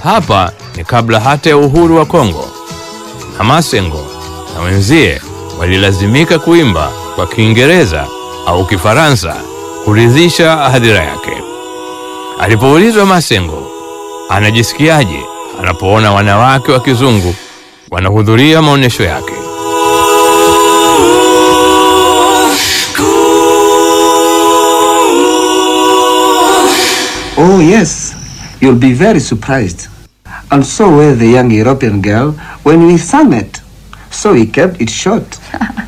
Hapa ni kabla hata ya uhuru wa Kongo, na Masengo na wenzie walilazimika kuimba kwa Kiingereza au Kifaransa kuridhisha hadhira yake. Alipoulizwa Masengo anajisikiaje anapoona wanawake wa kizungu wanahudhuria maonyesho yake, Oh, yes, you'll be very surprised. And so were the young European girl when we sang it. So he kept it short.